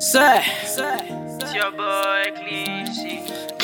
Say, It's your boy Clean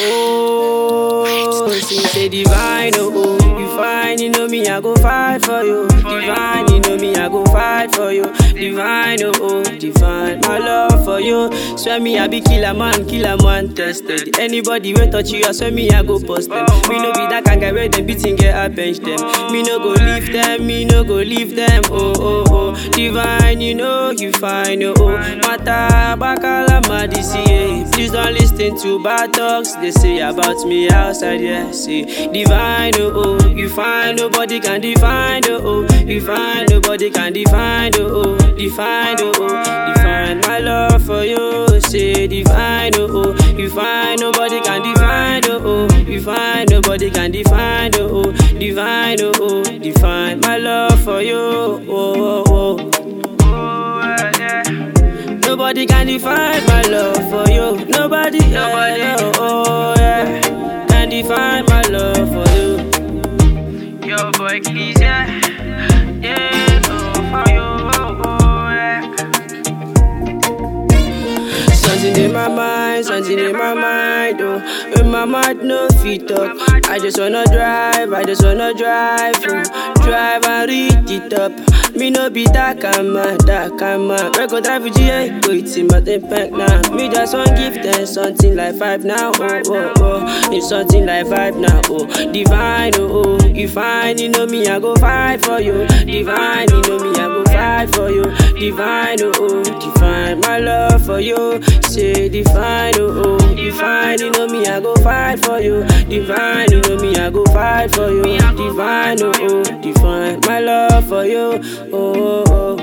oh, she say divine, oh, oh, you fine, you know me, I go fight for you. Divine, you know me, I go fight for you. Divine, oh, oh, divine, my love for you. Swear me, I be killer man, killer man tested. Anybody will touch you, I swear me, I go post them. Me no be that kind guy where them beating get I bench them. Me no go leave them, me no go leave them. Oh, oh, oh, divine, you know you fine, oh, oh. Mata, bakala, madisi, eh. Please don't listen to bad talks they say about me outside, yeah. See, divine, oh, oh, you fine, nobody can define, oh, oh, you fine, nobody can define, oh, oh, define, oh, oh, define my love for you. Say, divine, oh, oh, you fine, nobody can define, oh, oh, you fine, nobody can define, oh, oh, divine, oh, oh, define my love for you, oh, oh, oh. Oh, yeah. Nobody can define my love for you. Nobody, yeah, yeah, oh yeah, can define my love for you. Your boy Clean, yeah. Yeah, oh, for you, oh, oh, yeah. Something in my mind, something in my mind, oh. In my mind, no feet up. I just wanna drive, I just wanna drive, oh. Drive and reach it up. Me no be that kind man, that kind man. We go drive with GA, go eat him at the pack now. Me just want give them something like five now, oh, oh, oh. It's something like five now, oh. Divine, oh, oh. You fine, you know me, I go fight for you. Divine, you know me, I go fight for you. Divine, oh, oh. Divine, my love for you. Say divine, oh, oh. Divine, you know me, I go fight for you. Divine, you know me, I go fight for you. Divine, oh, oh. Divine, my love for you. Oh, oh, oh.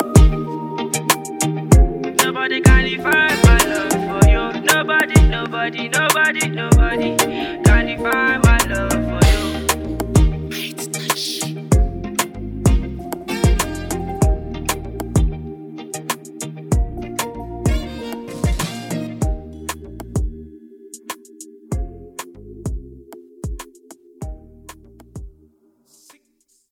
Nobody can define my love for you. Nobody, nobody, nobody, nobody can define my love